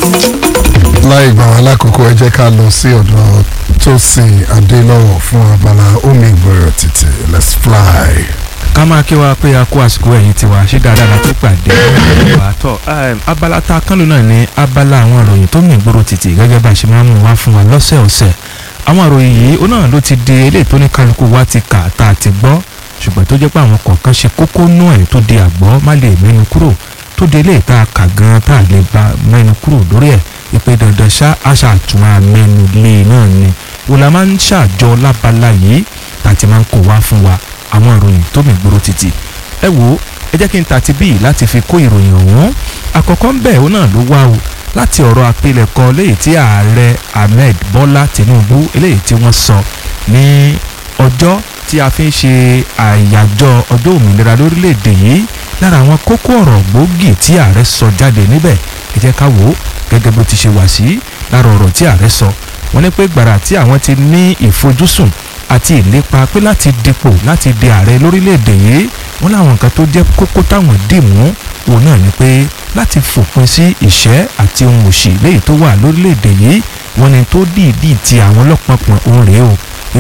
láì gbà wá lákòókò ẹ jẹ́ ká lọ sí ọ̀dọ̀ Tósìn Adélọ́wọ̀ fún abala omi ìgbọ̀rọ̀ títì let's fly. ká máa kí wa pé a kó àsìkò ẹ̀yìn tiwa ṣé dáadáa la tó pàdé wà tọ́ abala tá a kán ló náà ní abala àwọn ìròyìn tó mì gbòòrò títì gẹ́gẹ́ bá a ṣe máa ń mú wá fún wa lọ́sẹ̀ọ̀sẹ̀ àwọn ìròyìn yìí ó náà ló ti di eléyìí tó ní kálukú wa ti kà tá a ti gbọ́ ṣùgbọ́n tó jẹ́ pé àwọn kọ̀ọ̀kan ṣe kókó nú ẹ̀ tó di àgbọ́ má lè mẹ́nu kúrò tó di eléyìí tá a kà gan tá a lè gba mẹ́nu kúrò lórí ẹ̀ ìpè dandan ṣá àṣà àtúnwá mẹ́nu lé náà ni wọ́n la máa ń ṣàjọ lábala yìí tàti máa ń kó wá fún wa àwọn ìròyìn tó mì gbòòrò títì ẹ wo ẹ jẹ́ kí n tàti bíi láti fi kó ìròyìn ọ̀hún àkọ́kọ́ ń bẹ̀ òun náà ló wá o láti ọ̀rọ̀ àpilẹ̀kọ léyìí tí ààrẹ Ahmed Bọ́lá Tinubu eléyìí tí wọ́n sọ ní ọjọ́ tí a fi ń ṣe àyájọ́ ọjọ́ òmìnira lórílẹ̀‐èdè yìí lára àwọn kókó ọ̀rọ̀ gbòógì tí ààrẹ sọ jáde níbẹ̀ ẹ jẹ́ ká wò ó gẹ́gẹ́ bó ti ṣe wà sí lára ọ̀rọ̀ tí ààrẹ sọ wọ́n ní pé gbàrà tí àwọn ti ní ìfojúsùn àti ìlépa pé láti dipò láti di ààrẹ lórílẹ̀‐èdè yìí wọ́n láwọn nǹkan tó jẹ́ kókó táwọn dì mú òun náà ni pé láti fòpin sí ìṣẹ́ àti ohun òṣì léyìí tó wà lórílẹ̀‐èdè yìí wọ́n ní tó dìídì ti àwọn ọlọ́pàá òun rèé o